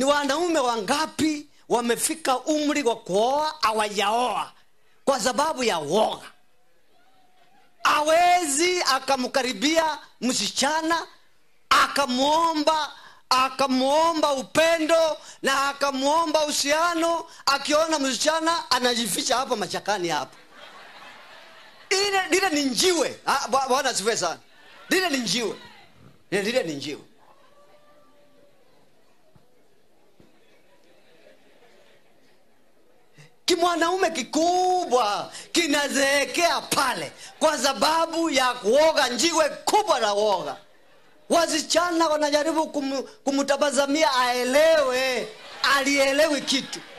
ni wanaume wangapi wamefika umri wa kuoa hawajaoa kwa sababu ya woga awezi akamkaribia msichana akamwomba akamwomba upendo na akamwomba uhusiano akiona msichana anajificha hapa machakani hapa ile lile ni njiwe Ah, bwa- bwana asifiwe sana lile ni njiwe lile lile ni njiwe kimwanaume kikubwa kinazeekea pale kwa sababu ya kuoga njiwe kubwa la woga wasichana wanajaribu kum, kumtabazamia aelewe alielewi kitu